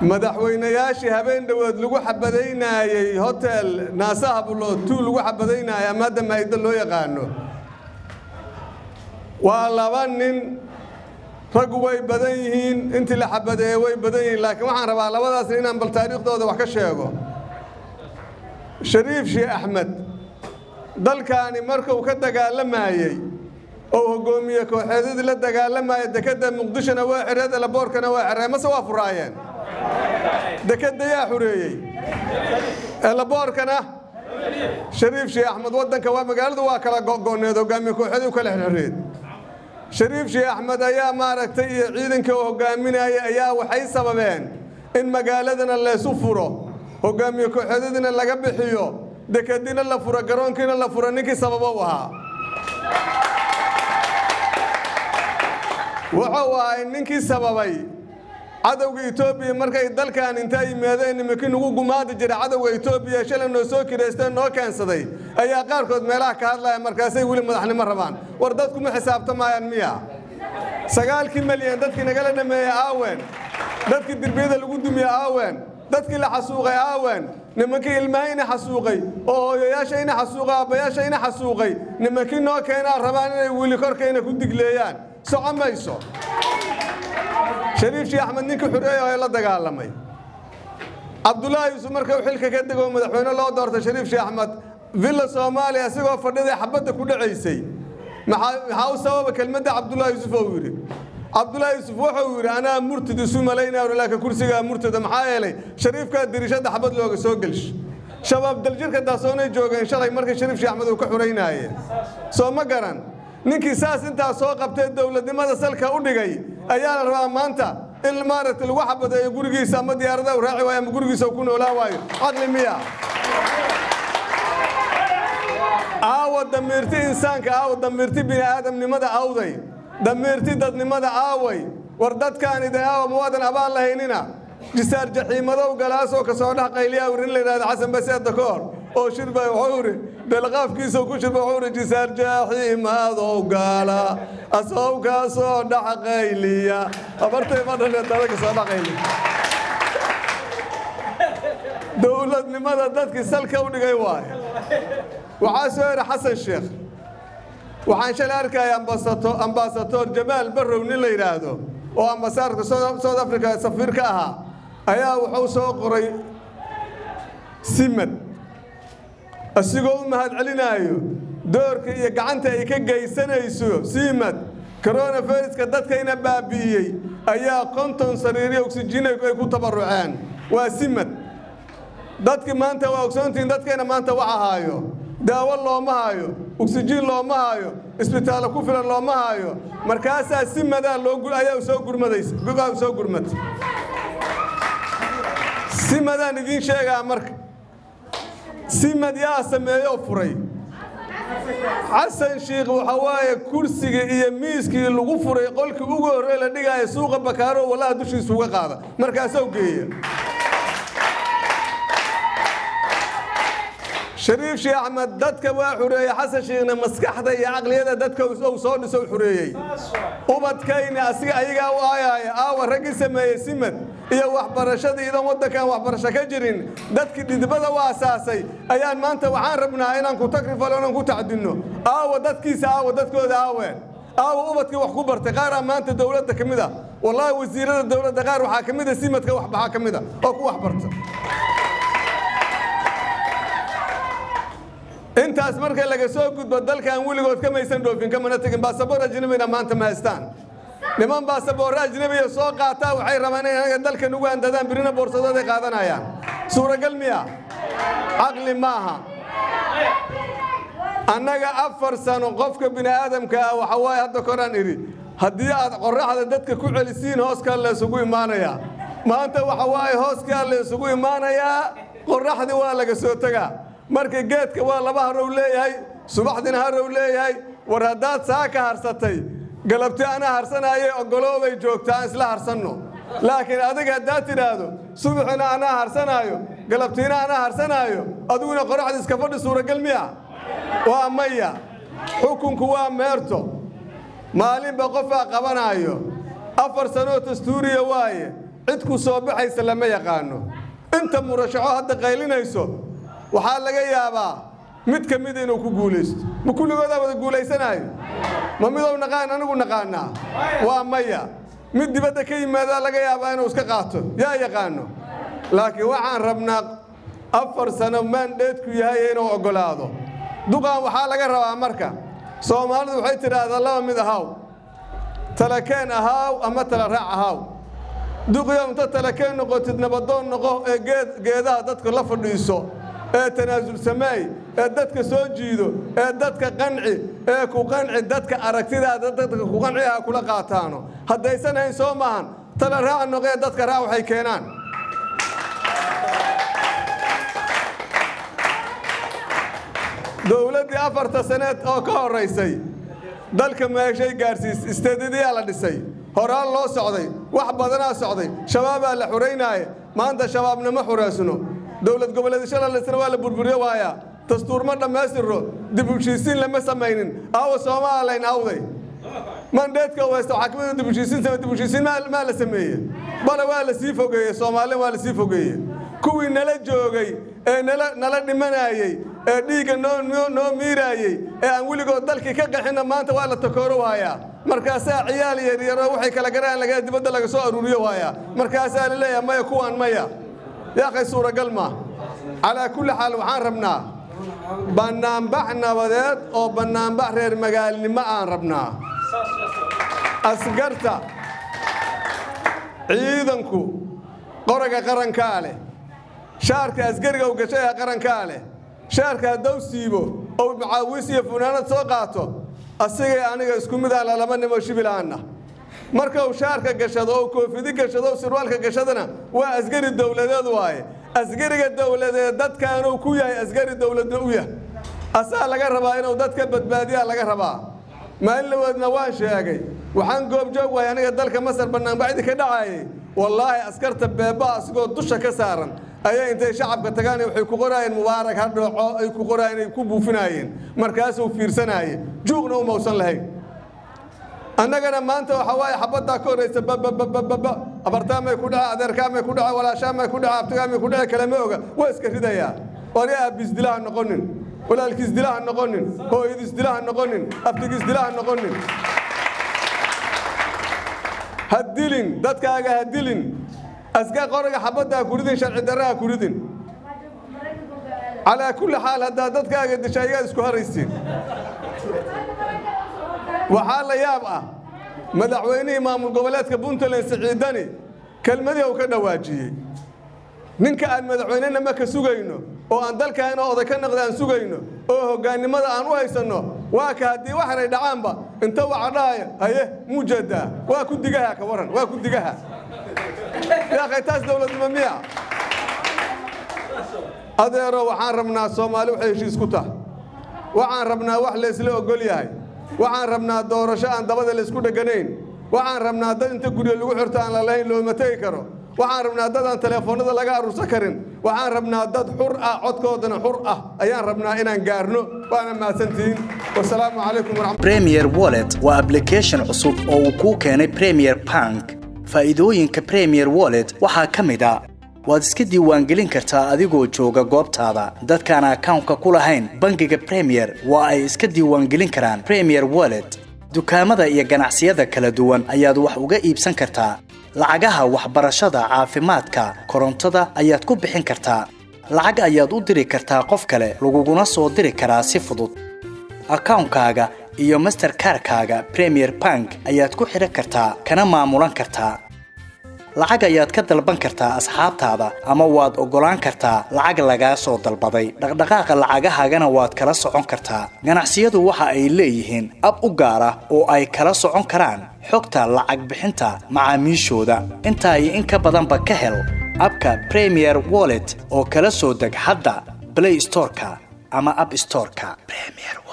madaxweynayaashii habeen dhowood lagu xabadaynaayey hotel naasaha bulood tuu lagu xabadaynaayay ama hadda maaydo loo yaqaano waa laba nin raggu way badan yihiin intii la xabadeeye way badan yihiin laakiin waxaan rabaa labadaas nin inaan bal taariikhdooda wax ka sheego shariif sheekh axmed dalkaani markuu ka dagaalamayey oo hoggoomiye kooxeedyadii la dagaalamaya dekedda muqdishona waa xereed elaboorkana waa xeree mase waa furaayeen dekedda yaa xureeyey elaboorkana shariif sheekh axmed waddanka waa magaaladu waa kala go'go'need hoggaamiye kooxeedii u kala xerxereed shariif sheekh axmed ayaa maaragtay iyo ciidanka uu hoggaaminaya ayaa waxay sababeen in magaaladana laysu furo hoggaamiye kooxeedyadiina laga bixiyo dekedina la furo garoonkiina la furo ninkii sababo u ahaa wuxuu ahay ninkii sababay cadowga etoobiya markay dalkan intaa yimaadeen nimankii nagu gumaadi jira cadowga etoobiya shalay noo soo kiraystee noo keensaday ayaa qaarkood meelaha ka hadlaya markaasay weli madaxnimo rabaan war dadkuma xisaabtamayaan miya sagaalkii malyan dadkii nagala dhameeyey aawen dadkii dirbiyada lagu dumiye aawen dadkii la xasuuqay aawen nimankii ilmahayna xasuuqay oo hooyayaashayna xasuuqay aabbayaashayna xasuuqay nimankii noo keenaa rabaan inay weli korkayna ku digleeyaan soco mayso shariif sheekh axmed ninkii xureeya ee la dagaalamay cabdullaahi yuusuf marka uu xilka ka dego madaxweyne loo doortay shariif sheekh axmed villa soomaaliya isagoo fadhiday xabadda ku dhacaysay maxaa u sababa kelmadda cabdullaahi yuusuf oo yidhi cabdullaahi yuusuf wuxuu yidhi anaa murtid isu malaynaa laakiin kursigaa murtida maxaa yeelay shariifkaa dirishadda xabad looga soo gelsh shabaab daljirka daasoonay joogeen shalay markii shariif sheekh axmed uu ka xuraynaayee soo ma garan ninkii saas intaa soo qabtee dowladnimada salka u dhigay ayaa la rabaa maanta in maaragtay lagu xabadeeyo gurigiisa ama diyaarada u raaci waayo ama gurigiisa uu ku noolaan waayo caqli miya aawa damiirti insaanka aawa damiirti bini aadamnimada awday damiirti dadnimada aaway war dadkaan idin aawa muwaadan abaan lahaynina jisaar jaxiimadow galaasoo ka soo dhex qayliyaa wir in la yidhahdo xasan baseeda ka hor oo shirba wuxuu iri beelqaafkiisa ku shirba wuxuu iri jisaar jaxiimadow gaala asow ka soo dhex qayliya abartay ma dhashe dada ka soo dhex qayliya dowladnimada dadkii salka u dhigay waaye waxaa soo yidhi xasan sheekh waxaan shalay arkaya ambaasador jamaal barrow nin la yidhaahdo oo ambasaadka south africa safiir ka ahaa ayaa wuxuu soo qoray simad isigoo u mahadcelinaayo doorka iyo gacanta ay ka geysanayso simad coronaviruska dadkayna baabi'iyey ayaa konton sariiriyo oksijiin ay ku tabaruceen waa simad dadki maanta waa ogsoontihiin dadkayna maanta wax ahaayo daawo looma haayo oksijiin looma haayo isbitaallo ku filan looma haayo markaasaa si madaa ayaa soo gurmadaysa soo gurmata si madaan idiin sheegaa marka simad yaa sameeyoo furay xasan shiikh waxa waaye kursigii iyo miiskii lagu furay qolkii ugu horrey la dhigaayo suuqa bakaaro wallaha dushiisa uga qaada markaasoo geeya shariif sheekh axmed dadka waa xureeyey xasan shiikhna maskaxda iyo caqliyada dadka uu soo dhiso xureeyey ubadkayna asiga ayagaa u aayaaya aawa raggii sameeyey simad iyo waxbarashadii idan waddankan waxbarasho ka jirin dadkii dhidibada u asaasay ayaan maanta waxaan rabnaa inaan ku takrifalo inaan ku tacdinno aawa dadkiisa aawa dadkooda aaween aawa ubadkii wax ku bartay qaaraa maanta dowladda ka mid a wallaahi wasiirada dowladda qaar waxaa ka mid a simadka waxbaxaa ka mid a oo ku waxbarta intaas marka laga soo gudbo dalkan weligood kamaysan dhoofin kamana tegin baasaboor ajnabina maanta ma haystaan niman baasaboorre ajnabiya soo qaataa waxay rabaan inay anaga dalka nugu handadaan birina boorsadooday qaadanayaan suuragal miya caqli maaha annaga afar sano qofka bini aadamka ah waxa waaye hadda koraan idhi haddii aad qorraxda dadka ku celisiin hooskaa laysugu imaanayaa maanta waxa waaye hooskaa laysugu imaanayaa qorraxdii waa laga soo tegaa marka geedka waa laba harow leeyahay subaxdina harow leeyahay war haddaad saa ka harsatay galabti anaa harsanayay oggoloobay joogta aan isla harsanno laakiin adiga haddaad tidhaahdo subaxina anaa harsanaayo galabtiina anaa harsanaayo adiguna qoraxda iska fadhi suuragal miya waa maya xukunku waa meerto maalinba qofaa qabanaayo afar sanoo dastuuriya waaye cid ku soo baxaysa lama yaqaano inta murashaxo hadda qaylinayso waxaa laga yaabaa mid ka mida inuu ku guulaysto ma kulligoodaa wada guulaysanaayo ma midou naqaan anigu naqaanaa waa maya mid dibadda ka yimaadaa laga yaabaa inuu iska qaato yaa yaqaano laakiin waxaan rabnaa afar sano maandheedku yahay inuu oggolaado duqan waxaa laga rabaa marka soomaalidu waxay tidhaahdaa laba mid ahaaw talakeen ahaaw ama tala raac ahaaw duqyo inta talakeen noqotid nabadoon noqo ee geedaha dadka la fadhiiso ee tanaasul sameey ee dadka soo jiido ee dadka qanci ee ku qanci dadka aragtidaada dadka ku qanci ha kula qaataano haddaysan hayn soo maahan tala raac noqee dadka raac waxay keenaan dowladdii afarta saneed oo ka horraysay dalka meeshay gaadhsiis isteedadiyaa la dhisay horaan loo socday wax badanaa socday shabaabaa la xuraynaaye maanta shabaabnama xureysno dowlad goboleedyasha la dhisna waa la burburiyo waayaa dastuur ma dhammaystirno dib u heshiisiin lama samaynin aawa soomaalayn awday mandheedka weysta waxaa kamid dib u heshiisiin dib u heshiisiin maa la sameeye bale waa la sii fogeeye soomaalin waa la sii fogeeye kuwii nala joogay ee nala dhimanayey ee dhiigga noo miiraayey ee aan weligood dalkii ka qaxinna maanta waa la takooro waayaa markaasaa ciyaal yaryaro waxay kala garaan laga dibadda laga soo aruuriyo waayaa markaasaa la leeyahay maya kuwaan maya yaaqay suuragal maa calaa kulli xaal waxaan rabnaa bannaanbax nabadeed oo bannaanbax reer magaalnimo aan rabnaa askarta ciidanku qoraga qarankaa leh shaarka asgariga u gashay ee qarankaa leh shaarka haddou siibo ou macaawis iyo funaanad soo qaato asigay aniga isku mid ah lalaba nimo shibilaanna marka uu shaarka gashado oo koofidi gashado o sirwaalka gashadana waa asgari dowladeed waaye asgariga dowladeed dadkaanuu ku yahay asgari dowladda u yah asaa laga rabaa inuu dadka badbaadiyaa laga rabaa maalin laweedna waan sheegay waxaan goobjoog waay aniga dalka masar bannaanbaxdii ka dhacaayay wallaahi askarta beebaa asigoo dusha ka saaran ayaa intay shacabka tagaan waxay ku qoraayeen mubaarak ha dhooco ay ku qoraayeen ay ku buufinaayeen markaasuu fiirsanaaye juuqna u mawsan lahayn annagana maanta waxaa waaye xabaddaa ka horraysa bababababa abartaamay ku dhace adeerkaamay ku dhace walaashaamay ku dhace abtigaamay ku dhace kalama oga waa iska ridayaa wari aabbiisdilaha noqonin walaalkiisdilaha noqonin hooyadiisdilaha noqonin abtigiisdilaha noqonin ha dilin dadkaaga ha dilin aska qoraga xabadda ha kuridin sharci darra ha kuridin calaa kulli xaal haddaa dadkaaga disha ayaad isku haraysiin waxaa la yaab ah madaxweynihii maamul goboleedka puntland siciidani kelmadii uu ka dhawaajiyey ninka aan madaxweynenama ka sugayno oo aan dalkaana oday ka noqda aan sugayno oo hoggaannimada aan u haysanno waa ka haddii waxanay dhacaanba inta waxa dhahaya haye muujeedaa waa ku digaha ka waran waa ku digaha yaakhay taas dowladnimo miya adeero waxaan rabnaa soomaali waxay heshiis ku tahay waxaan rabnaa wax laysla ogol yahay waxaan rabnaa doorasho aan dabada laysku dheganayn waxaan rabnaa dad inta guryo lagu xirto aan lalahayn looma tegi karo waxaan rabnaa dad aan teleefoonnada laga aruursan karin waxaan rabnaa dad xur ah codkoodana xur ah ayaan rabnaa inaan gaarno waana mahadsantihiin wasalaamu calaykum waraxmat premier wallet waa application cusub oo uu kuu keenay premier bank faa'iidooyinka premier wallet waxaa ka mid a waad iska diiwaangelin kartaa adigoo jooga goobtaada dadkaan akawnka ku lahayn bangiga premier waa ay iska diiwaangelin karaan premier wallet dukaamada iyo ganacsiyada kala duwan ayaad wax uga iibsan kartaa lacagaha waxbarashada caafimaadka korontada ayaad ku bixin kartaa lacag ayaad u diri kartaa qof kale laguguna soo diri karaa si fudud akawnkaaga iyo masterkarkaaga premier bank ayaad ku xidhan kartaa kana maamulan kartaa lacag ayaad ka dalban kartaa asxaabtaada ama waad oggolaan kartaa lacag lagaa soo dalbaday dhaqdhaqaaqa lacagahaagana waad kala socon kartaa ganacsiyadu waxa ay leeyihiin ab u gaar ah oo ay kala socon karaan xogta lacag bixinta macaamiishooda intaa iyo in ka badanba ka hel abka premier wallet oo kala soo deg hadda blay storeka ama ab storeka